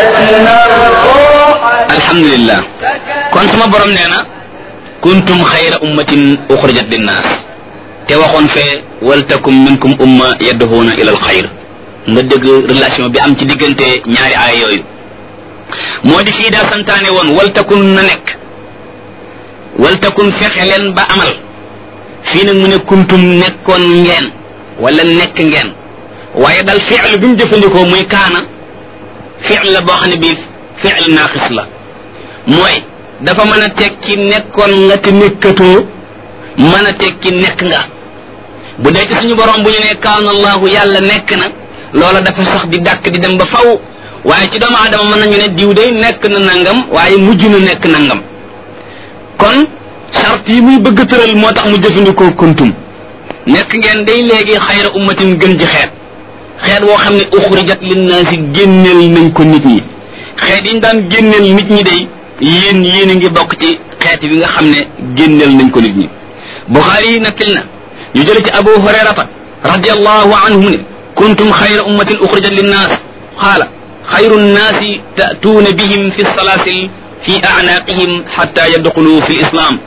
alhamdulillah kon sama borom nee na kuntum xayra ummatin uxrijat linnaas te waxoon fee waltakum minkum umma yadduhuuna ila al xayr nga dégg relation bi am ci diggante ñaari aaya yooyu moo di fii daa santaane woon waltakun na nekk waltakun fexe leen ba amal fii nag mu ne kuntum nekkoon ngeen wala nekk ngeen waaye dal fi'l bi mu jëfandikoo muy kaana fi'l la boo xam ne bii fi'l naaqis la mooy dafa mën a tekki nekkoon nga te nekkatoo mën a tekki nekk nga bu dee ci suñu borom bu ñu ne kaana allahu yàlla nekk na loola dafa sax di dàkk di dem ba faw waaye ci doomu aadama mën nañu ne diw day nekk na nangam waaye mujj na nekk nangam kon charte yi muy bëgg tëral moo tax mu jëfandikoo kuntum nekk ngeen day léegi xayra ummatin gën ci xeet xeet woo xam ne uxrijat linnaasi génneel nañ ko nit ñi xeet yi ñu daan génneel nit ñi day yéen yéen a ngi bokk ci xeet bi nga xam ne génneel nañ ko nit ñi buxaari yi nakkil na ñu jële ci abu hurayrata radiallahu anhu mu ne kuntum xayra ummatin uxrijat linnaas qaala xayru nnaasi ta'tuuna bihim fi salaasil fi a'naaqihim xatta yadxulu fi lislaam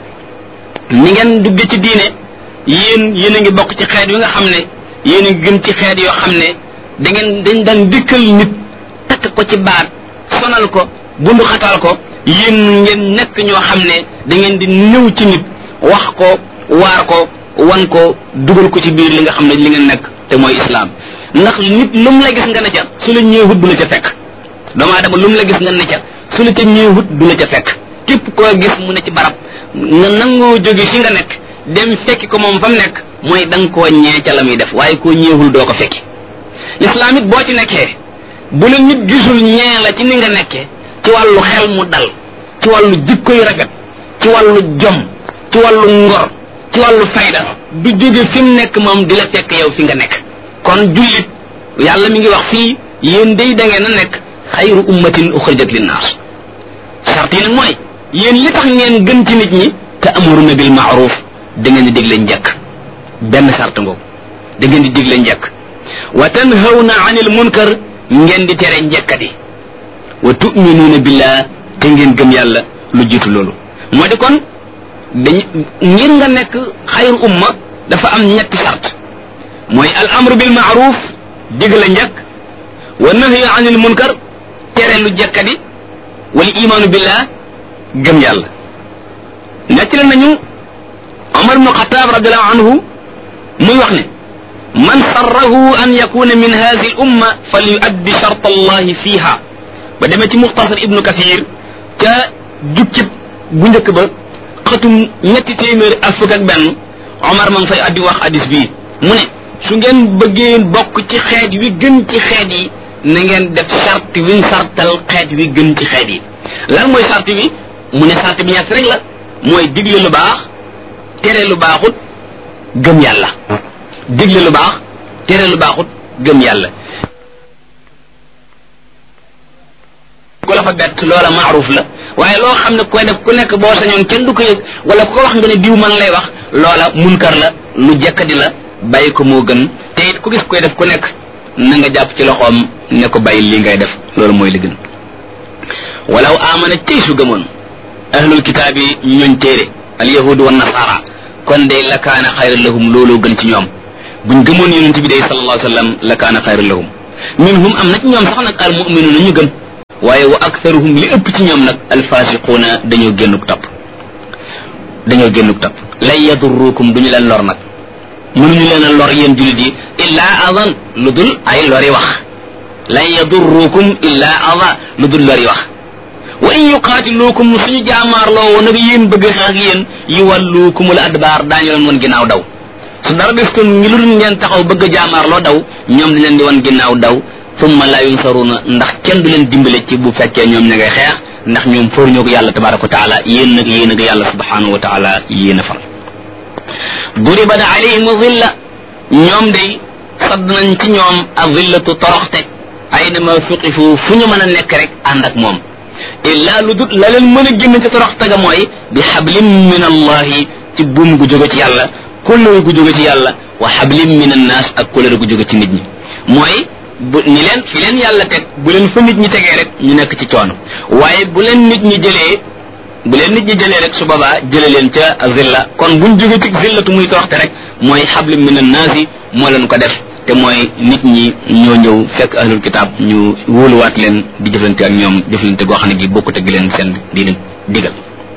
ni ngeen dugge ci diine yéen yéen a ngi bokk ci xeet yi nga xam ne yéen a ngi gën ci xeet yoo xam ne da ngeen dañ daan dikkal nit takk ko ci baat sonal ko bundu xatal ko yéen ngeen nekk ñoo xam ne da ngeen di ñëw ci nit wax ko waar ko wan ko dugal ko ci biir li nga xam ne li ngeen nekk te mooy islaam ndax nit lu mu la gis nga ne ca su la ñëwut du la ca fekk doomu aadama lu mu la gis nga ne ca su la ca ñëwut du la ca fekk képp koo gis mu ne ci barab nga nangoo jóge fi nga nekk dem fekki ko moom fa mu nekk mooy da nga koo ñee ca la muy def waaye koo ñeewul doo ko fekki lislaam it boo ci nekkee bu la nit gisul ñee la ci ni nga nekkee ci wàllu xel mu dal ci wàllu jikko yu rafet ci wàllu jom ci wàllu ngor ci wàllu fayda du jóge fi mu nekk moom di la fekk yow fi nga nekk kon jullit yàlla mi ngi wax fii yéen day da ngeen a nekk xayru ummatin uxrijat linnaas sart yi nag mooy yéen li tax ngeen gën ci nit ñi te amuruna bil maaruf da ngeen di digle njëkk benn sart ngoogu da ngeen di digle njëkk wa tanhawna anil munkar ngeen di tere njëkkati wa tuminuuna billah te ngeen gëm yàlla lu jiitu loolu moo di kon dañ ngir nga nekk xayru umma dafa am ñetti sart mooy al amru bil maaruf digle njëkk wa nahyu anil munkar tere lu jekkadi wal imaanu billah gëm yàlla nettali nañu Omar ibnu Xataab radiallahu anhu muy wax ne man sarrahu an yakuna min hadihi al umma fal yuaddi shart allahi fiha ba demee ci muxtasar ibnu kathir ca jukkib bu njëkk ba xatum ñetti téeméeri ak fukk ak benn Omar ma ngi fay addi wax hadis bii mu ne su ngeen bëggee bokk ci xeet wi gën ci xeet yi na ngeen def sart wiñ sartal xeet wi gën ci xeet yi lan mooy sart bi mu ne sart bi ñett rek la mooy digle lu baax tere lu baaxut gëm yàlla digle lu baax tere lu baaxut gëm yàlla ku la fa bett loola maaruf la waaye loo xam ne koy def ku nekk boo sañoon kenn du ko yëg wala ku ko wax nga ne diw man lay wax loola munkar la lu jekkadi la bàyyi ko moo gën te it ku gis koy def ku nekk na nga jàpp ci loxoom ne ko bàyyi li ngay def loolu mooy li gën walaw amana tey su gëmoon ahlul kitaab yi ñooñ téere al yahudu wa nasara kon day la kaana xayran lahum looloo gën ci ñoom buñ gëmoon yonent bi day sallallahu alayhi wa sallam la kaana xayran lahum minhum am na ci ñoom sax nag al muminuuna ñu gëm waaye wa aktharuhum li ëpp ci ñoom nag alfasiquuna dañoo génnuk topp dañoo génnuk topp lan yadurrukum duñu leen lor nag mënuñu leen a lor yéen jullit yi illaa adan lu dul ay lori wax lan yadurrukum illaa ada lu dul lori wax wa in yuqaatiluukum suñu jaamaarloo woon ak yéen bëgg xeex ak yéen yuwalluukumul adbaar daañu leen woon ginnaaw daw su dara des kon ngi lu dul ngeen taxaw bëgg a jaamaarloo daw ñoom dañ leen di woon ginnaaw daw summa la yunsaruna ndax kenn du leen dimbale ci bu fekkee ñoom ña ngay xeex ndax ñoom for ñoo ko yàlla tabaraka wa taala yéen nag yéen ak yàlla subhanahu wa taala yéen a far duribat alayhim zilla ñoom day sadd nañ ci ñoom a zillatu toroxte aynama suqifu fu ñu mën a nekk rek ànd ak moom illa lu dut la leen mën a génn ci toroxte ga mooy bi xablim min allahi ci buum gu jóge ci yàlla kóllëre gu jóge ci yàlla wa xablim min annaas ak kóllëre gu jóge ci nit ñi mooy bu ni leen fi leen yàlla teg bu leen fa nit ñi tegee rek ñu nekk ci coono waaye bu leen nit ñi jëlee bu leen nit ñi jëlee rek su boobaa jële leen ca zilla kon buñ jóge ci zillatu muy toroxte rek mooy xabli min annaasi moo leen ko def te mooy nit ñi ñoo ñëw fekk ahlul kitaab ñu wóoluwaat leen di jëflante ak ñoom jëflante goo xam ne gi bokkut ak leen seen di leen digal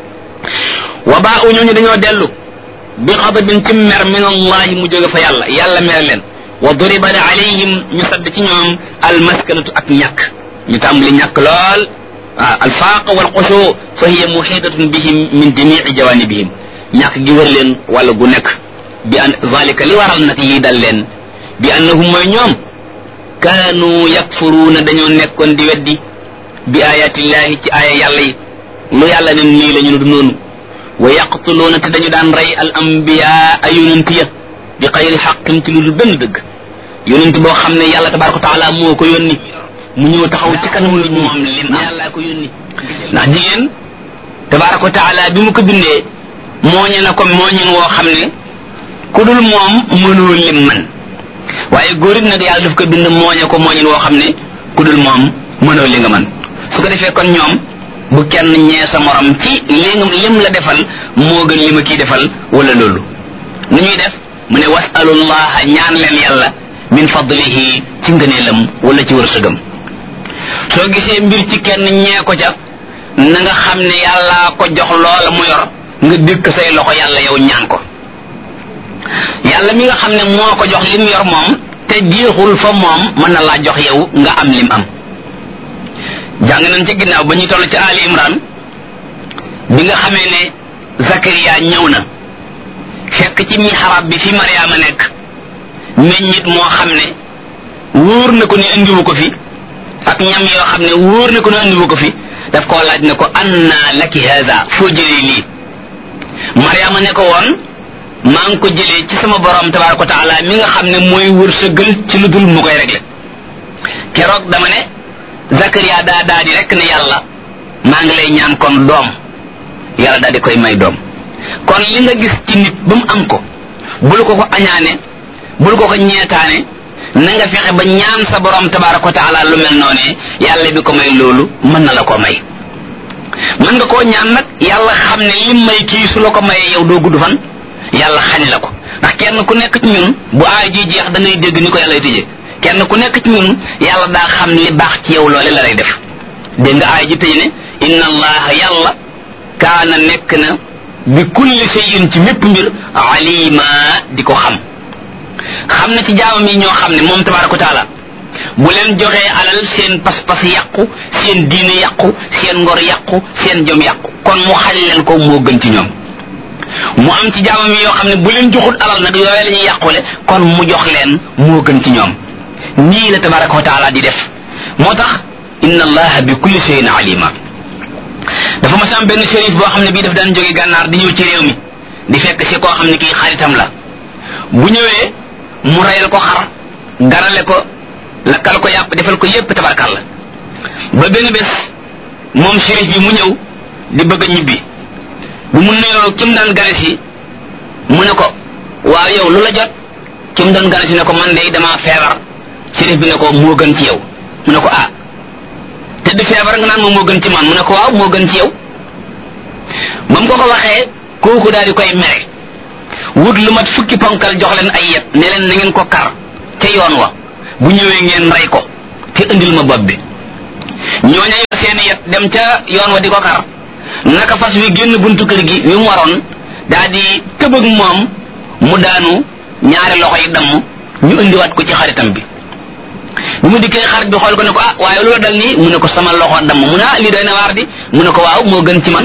wa baa u ñooñu dañoo dellu bi xadabin ci mer min allahi mu jóge fa yàlla yàlla mere leen wa duriba alayhim ñu sadd ci ñoom almaskanatu ak ñàkk ñu tàmbali ñàkk lool waaw alfaaq wal xushu fa hiya muhitatun bihim min jamii jawanibihim ñàkk gi wër leen wala gu nekk bi an zalika li waral nag lii dal leen bi annahum mooy ñoom kaanu yakfuruuna dañoo nekkoon di weddi bi ayatillahi ci aaya yàlla yi lu yàlla ne nii la ñu du noonu wa yaqtuluuna te dañu daan rey al ambiyaa a yonent ya bi xayri xaqin ci lu dul benn dëgg yonent boo xam ne yàlla tabaraka wa taala moo ko yónni mu ñëw taxaw ci kanam nit ñi moom leen yàlla ko yónni ndax jigéen tabaraka wa taala bi mu ko bindee mooñe na ko mooñin woo xam ne ku dul moom mënoo lim man waaye góor it nag yàlla daf ko bind mooñe ko mooñin woo xam ne ku dul moom mënoo li nga man su ko defee kon ñoom bu kenn ñee sa morom ci li lim la defal moo gën li ma kii defal wala loolu nu ñuy def mu ne wasalullaha ñaan leen yàlla min fadlihi ci ngëneelam wala ci wërsëgam soo gisee mbir ci kenn ñee ko ca na nga xam ne yàlla ko jox loola mu yor nga dëkk say loxo yàlla yow ñaan ko yàlla mi nga xam ne moo ko jox lim yor moom te jeexul fa moom mën na laa jox yow nga am lim am jàng nañ ci ginnaaw ba ñuy toll ci Ali Imran bi nga xamee ne Zakariya ñëw na fekk ci mihrab bi fi Mariama nekk meññit moo xam ne wóor na ko ni indiwu ko fi ak ñam yoo xam ne wóor na ko ni indiwu ko fi daf koo laaj ne ko anna laki haza foo jëlee lii Mariama ne ko woon maa ngi ko jëlee ci sama borom tabaraka wa taala mi nga xam ne mooy wërsëgal ci lu dul mu koy réglé keroog dama ne Zakaria daa daa di rek ne yàlla maa ngi lay ñaan kon doom yàlla daal di koy may doom kon li nga gis ci nit ba mu am ko bul ko ko añaane bul ko ko ñeetaane na nga fexe ba ñaan sa borom tabaraka wa taala lu mel noonee yàlla bi ko may loolu mën na la ko may mën nga koo ñaan nag yàlla xam ne lim may kii su la ko mayee yow doo gudd fan yàlla xañ la ko ndax kenn ku nekk ci ñun bu aay ji jeex da ngay dégg ni ko yàlla tëjee kenn ku nekk ci ñun yàlla daa xam li baax ci yow loole la lay def dégg nga aay ji tëj ne inna allaha yàlla kaana nekk na bi kulli shay'in ci mépp mbir alima di ko xam xam na ci jaamam yi ñoo xam ne moom tabaraka wa taala bu leen joxee alal seen pas-pas yàqu seen diine yàqu seen ngor yàqu seen jom yàqu kon mu xañ leen ko moo gën ci ñoom mu am ci jaamam yi yoo xam ne bu leen joxul alal nag yooyu la ñuy yàqule kon mu jox leen moo gën ci ñoom nii la tabaraka wa taala di def moo tax inna allaha bi kulli shay'in alima dafa ma sam benn shérif boo xam ne bii daf daan jóge gànnaar di ñëw ci réew mi di fekk si koo xam ne kii xaritam la bu ñëwee mu reyal ko xar garale ko lakkal ko yàpp defal ko yépp tabarkal la ba benn bés moom shérif bi mu ñëw di bëgg a ñibbi bu mu nuyoo ki mu daan gane si mu ne ko waaw yow lu la jot ki mu doon gane si ne ko man de damaa feebar shérif bi ne ko moo gën ci yow mu ne ko ah te di feebar nga naan moom moo gën ci man mu ne ko waaw moo gën ci yow ba mu ko ko waxee kooku daal di koy mere wut lu mat fukki ponkal jox leen ay yet ne leen na ngeen ko kar ca yoon wa bu ñëwee ngeen rey ko te indil ma bopp bi ñooña yor seeni yet dem ca yoon wa di ko kar naka fas wi génn buntu kër gi wi mu waroon daa di tëbëg moom mu daanu ñaari loxo yi damm ñu indiwaat ko ci xaritam bi bi mu dikkee xarit bi xool ko ne ko ah waaye loolu dal nii mu ne ko sama loxo damm mu ne ah lii doy na waar di mu ne ko waaw moo gën ci man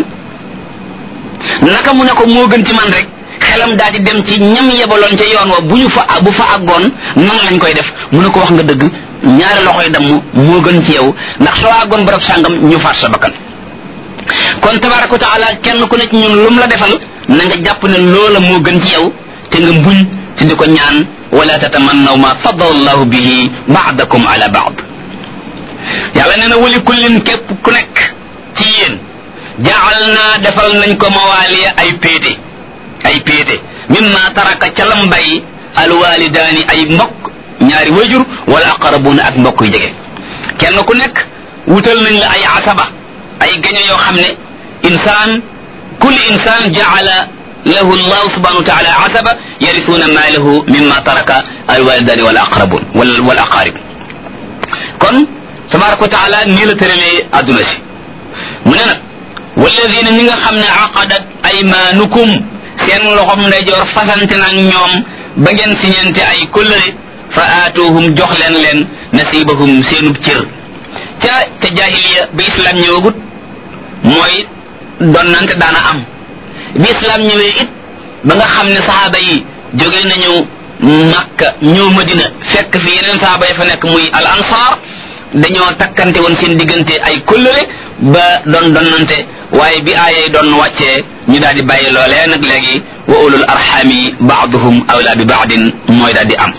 naka mu ne ko moo gën ci man rek xelam daal di dem ci ñam yebaloon ca yoon wa bu ñu fa bu fa àggoon nan lañ koy def mu ne ko wax nga dëgg ñaari loxo yi damm moo gën ci yow ndax soo àggoon barab sàngam ñu faat sa bakkan kon tabaraka wa taala kenn ku ne ci ñun lum la defal na nga jàpp ne loola moo gën ci yow te nga mbuñ te di ko ñaan wala tatamannaw ma faddala allahu bihi baadakum ala baad yàlla nee na wali kullin képp ku nekk ci yéen jaal naa defal nañ ko mawaaliya ay péete ay péete mimma taraka ca lam bay alwalidaani ay mbokk ñaari wayjur wala aqrabuuna ak mbokk yu jege kenn ku nekk wutal nañ la ay asaba ay gaño yoo xam ne insaan kulli insaan jaala lahu allahu subhanahu wa taala asaba yarisuuna maalahu mimma taraka alwalidani wal aqrabun wal wal aqarib kon tabaraka wa taala nii la tëralee adduna si mu ne nag walladina ñi nga xam ne aqadat aymaanukum seen loxom ndeyjoor fasante nag ñoom ba ngeen siñente ay kóllëre fa aatuhum jox leen leen nasibahum seenub cër ca ca jahiliya bi islam ñëwagut mooy donnante daana am bi islam ñëwee it ba nga xam ne saxaaba yi jóge nañu makka ñëw madina fekk fi yeneen saxaaba yi fa nekk muy al ansar dañoo takkante woon seen diggante ay kóllëre ba doon donnante waaye bi aayay doon wàccee ñu daal di bàyyi loolee nag léegi wa ulul arxami baaduhum awla bi baadin mooy daal di am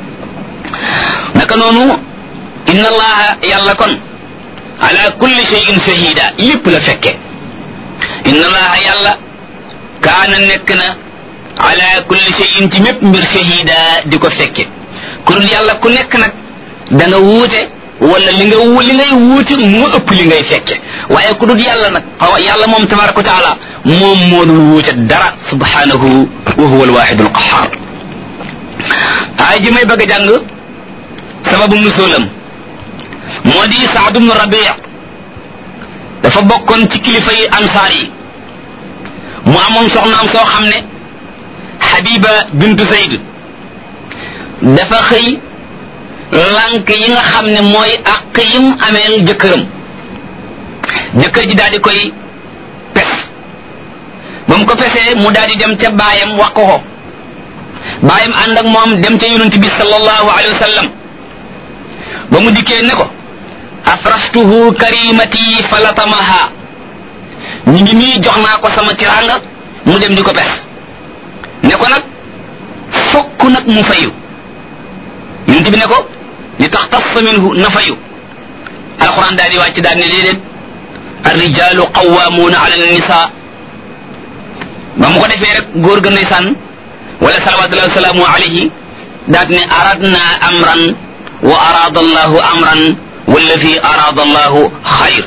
naka noonu inna allaha yàlla kon ala kulli shay'in shahida lépp la fekke inna allaha yàlla kaana nekk na ala kulli shay'in ci mépp mbir shahida di ko fekke ku dul yàlla ku nekk nag da nga wuute wala li nga li ngay wuute mu ëpp li ngay fekke waaye ku dul yàlla nag xaw yàlla moom tabaraka wa taala moom moo dul wuute dara subhanahu wa huwa alwaxidu alqahar aay ji may bëgg a jàng sababu nusulam moo di Saad ibnu Rabi dafa bokkoon ci kilifa yi ansaar yi mu amoon soxnaam soo xam ne Habiba bintu Zayd dafa xëy lànk yi nga xam ne mooy àq yim ameel jëkkëram jëkkër ji daal di koy pes ba mu ko pesee mu daal di dem ca baayam wax ko ko baayam ànd ak moom dem ca yonent bi sallallahu alayhi wa sallam ba mu dikkee ne ko afraftuhu karimati falatamaha ñu ngi nii jox naa ko sama tiranga mu dem di ko pes ne ko nag fokk nag mu fayu yonent bi ne ko li tax tassa minhu na fayu alquran daal di wàcc daal ne déedéet arrijalu qawamuuna ala nisa ba mu ko defee rek góor ga ndeysaan wala salawatullahi wasalaamu alayhi daat ne aradna amran wa arada allahu amran walladi arada allahu xayr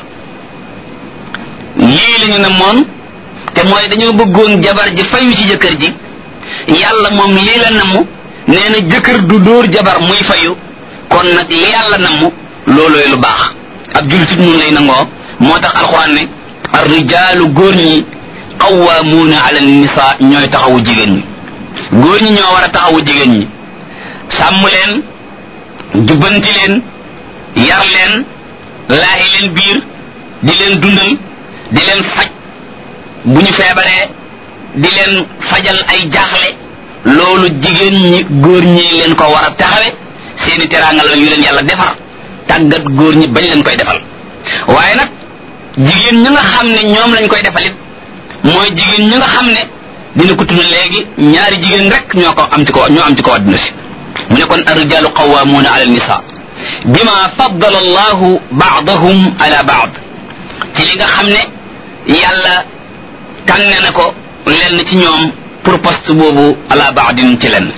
lii la ñu ne moon te mooy dañoo bëggoon jabar ji fayu ci jëkkër ji yàlla moom lii la namm nee na jëkkër du dóor jabar muy fayu kon nag li yàlla namm loolooy lu baax ab jullit nun lay nangoo moo tax alxuraan ne ar rijaalu góor ñi qawwaamuuna ala nisa ñooy taxawu jigéen ñi góor ñi ñoo war a taxawu jigéen ñi sàmm leen jubbanti leen yar leen laahi leen biir di leen dundal di leen faj bu ñu feebaree di leen fajal ay jaaxle loolu jigéen ñi góor ñi leen ko war a taxawe seeni teraanga la yu leen yàlla defar tàggat góor ñi bañ leen koy defal waaye nag jigéen ñi nga xam ne ñoom lañ koy defalit mooy jigéen ñi nga xam ne dina ko tudd léegi ñaari jigéen rek ñoo ko am ci ko ñoo am ci ko adduna si mu ne kon arrijalu qawamuuna ala nisa bima faddala allahu baadahum ala baad ci li nga xam ne yàlla tànne na ko lenn ci ñoom pour poste boobu ala baadin ci lenn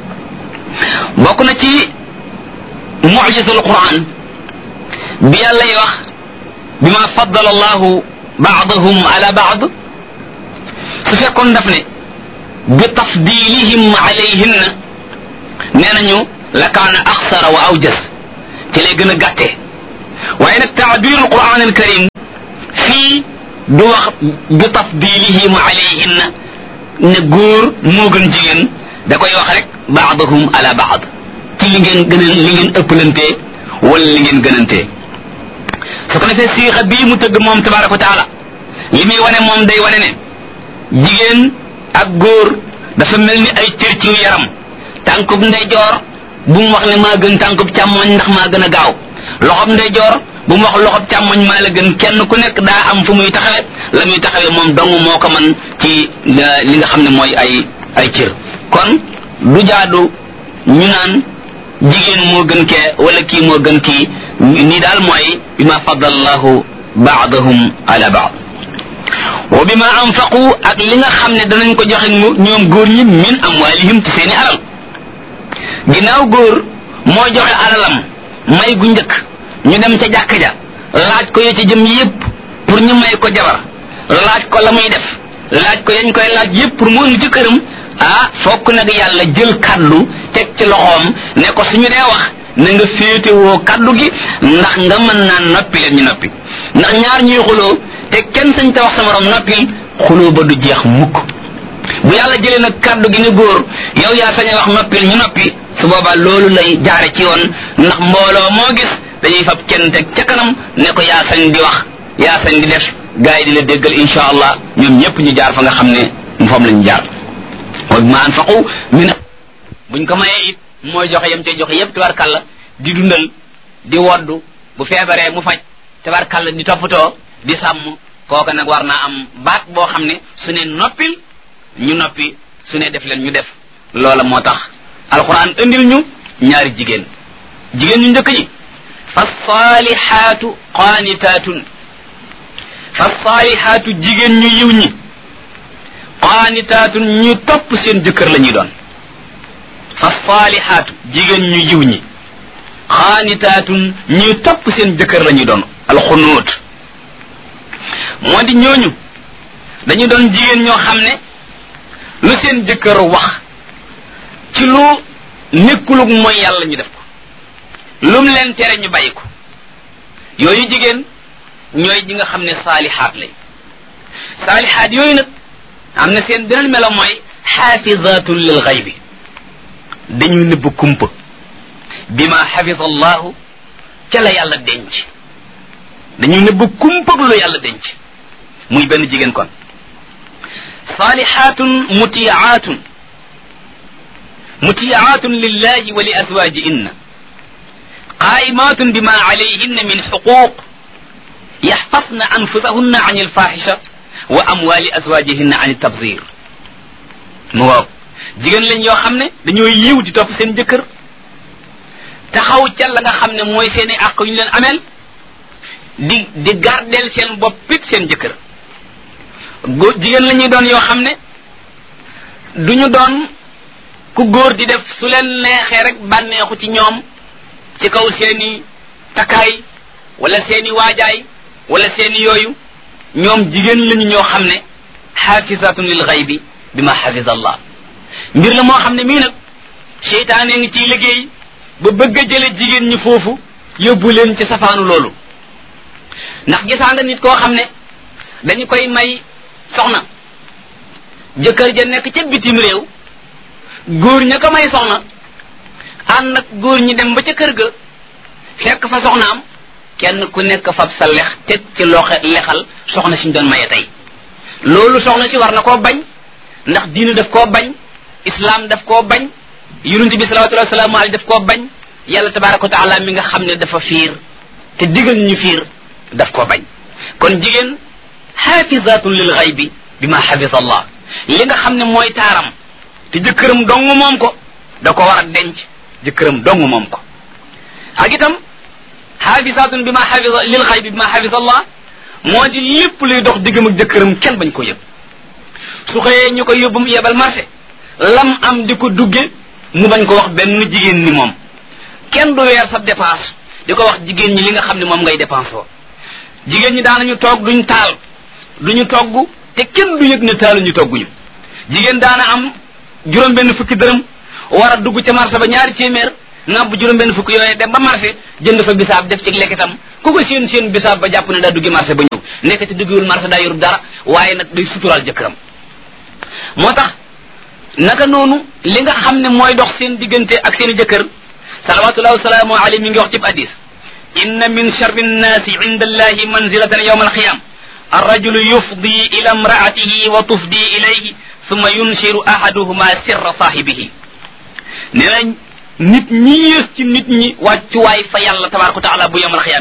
bokk na ci mujizatul quran bi yàlla yi wax bima faddala allahu baadahum ala baad su fekkoon daf ne bi tafdilihim alayhinna nee nañu la kaana axsara wa awjas ci lay gën a gàttee waaye nag taabirul quran al karim fii du wax bi tafdilihim alayhinna ne góor moo gën jigéen da koy wax rek baadahum ala baad ci li ngeen gën a li ngeen ëppalantee wala li ngeen gënantee su ko defee siixa bii mu tëgg moom tabaraka wa taala li muy wane moom day wane ne jigéen ak góor dafa mel ni ay cër ci yaram tànkub ndeyjoor bu mu wax ne maa gën tànkub càmmoñ ndax maa gën a gaaw loxob ndeyjoor bu mu wax loxob càmmoñ maa la gën kenn ku nekk daa am fu muy taxawe la muy taxawe moom dong moo ko man ci li nga xam ne mooy ay ay cër kon du jaadu ñu naan jigéen moo gën kee wala kii moo gën kii nii daal mooy bi ma faddalallahu baadahum ala baad wa bi ma anfaqu ak li nga xam ne danañ ko joxe ñoom góor ñi min amwalihim ci seeni alal ginnaaw góor moo joxe alalam may gu njëkk ñu dem ca jàkk ja laaj ko ya ca jëm yépp pour ñu may ko jabar laaj ko la muy def laaj ko yañ koy laaj yépp pour mu indi ci këram ah fokk nag yàlla jël kaddu teg ci loxoom ne ko suñu dee wax na nga féetewoo kaddu gi ndax nga mën naa noppi leen ñu noppi ndax ñaar ñuy xuloo te kenn sañ te wax sa morom noppil xuloo ba du jeex mukk bu yàlla jëlee nag kaddu gi ne góor yow yaa sañ a wax noppil ñu noppi su boobaa loolu lay jaare ci yoon ndax mbooloo moo gis dañuy fab kenn teg ca kanam ne ko yaa sañ di wax yaa sañ di def gaa yi di la déggal insha allah ñoom ñëpp ñu jaar fa nga xam ne moom lañu jaar wa ma anfaqu min buñ ko mayee it mooy joxe yam cay joxe yépp tabarkàlla di dundal di woddu bu feebaree mu faj tabarkàlla di toppatoo di sàmm kooka nag war naa am baat boo xam ne su ne noppil ñu noppi su ne def leen ñu def loola moo tax alquran indil ñu ñaari jigéen jigéen ñu njëkk ñi fa saalihaatu qaanitaatun fa saalihaatu jigéen ñu yiw ñi qaanitaatun ñu topp seen jëkkër la ñuy doon fa saalihaatu jigéen ñu yiw ñi qaanitaatun ñu topp seen jëkkër la ñuy doon alxunuut moo di ñooñu dañu doon jigéen ñoo xam ne lu seen jëkkër wax ci lu nekkulug mooy yàlla ñu def ko lum leen tere ñu bàyyi ko yooyu jigéen ñooy ji nga xam ne saalihaat lañ saalihaat yooyu nag am na seen beneen melo mooy xaafizatun lil xaybi dañuy nëbb kumpa bi ma xafisa allahu ca la yàlla denc dañuy nëbb kumpa lu yàlla denc muy benn jigéen kon saalihaatun mutiyaatun mutiyaatun lillahi wa li azwajihinna qaimatun bima alayhinna min xuquq yaxfasna anfusahunna an alfahisha wa amwali azwajihinna an tabzir mu waaw jigéen lañ yoo xam ne dañoo yiw di topp seen jëkkër taxaw ca la nga xam ne mooy seen i àq yu ñu leen ameel di di gardeel seen boppit seen jëkkër góor jigéen la ñuy doon yoo xam ne duñu doon ku góor di def su leen neexee rek bànneexu ci ñoom ci kaw seeni takkaay wala seeni waajaay wala seeni yooyu ñoom jigéen lañu ñoo xam ne xaafisatun lil xaybi bi ma xafisa allah mbir la moo xam ne mii nag seytaane ngi ciy liggéey ba bëgg a jële jigéen ñi foofu yóbbu leen ci safaanu loolu ndax gisaa nga nit koo xam ne dañu koy may soxna jëkkër ja nekk ca bitim réew góor ña ko may soxna ànd nag góor ñi dem ba ca kër ga fekk fa soxnaam kenn ku nekk fab sa lex teg ci loxe lexal soxna siñ doon maye tey loolu soxna si war na koo bañ ndax diine daf koo bañ islam daf koo bañ yonent bi salawatullahi wasalaamu alayhi daf koo bañ yàlla tabaraka wa taala mi nga xam ne dafa fiir te digal ñu fiir daf koo bañ kon jigéen xaafizatun lil xaybi bi ma xafisa allah li nga xam ne mooy taaram te jëkkëram dong moom ko da ko war a denc jëkkëram dong moom ko ak itam xaafisatun bi ma xafisa lil xaybi bi ma xafisa allah moo di lépp luy dox diggam ak jëkkëram kenn bañ ko yëg su xëyee ñu ko yóbbu mu yebal marché lam am di ko dugge mu bañ ko wax benn jigéen ni moom kenn du weer sa dépense di ko wax jigéen ñi li nga xam ne moom ngay dépense woo jigéen ñi daanañu toog duñ taal duñu togg te kenn du yëg ne taaluñu togguñu jigéen daana am juróom benn fukki dërëm war a dugg ca marché ba ñaari téeméer nga bu juróom benn fukki yooyee dem ba marché jënd fa bisaab def ci lekkitam ku ko seen seen bisaab ba jàpp ne daa duggi marché ba ñëw nekkati duggiwul marché daa yorub dara waaye nag day suturaal jëkkëram moo tax naka noonu li nga xam ne mooy dox seen diggante ak seen i jëkkër salawatullahi wasalaamu alayhi mi ngi wax ci hadis inna min charri nnaasi inda allahi manzilatan yawma alqiyam الرجل يفضي إلى امرأته وتفضي إليه ثم ينشر أحدهما سر صاحبه nee na nit ñi yées ci nit ñi wàccuwaay fa yàlla tabaraka wa taala bu yemal xiyaam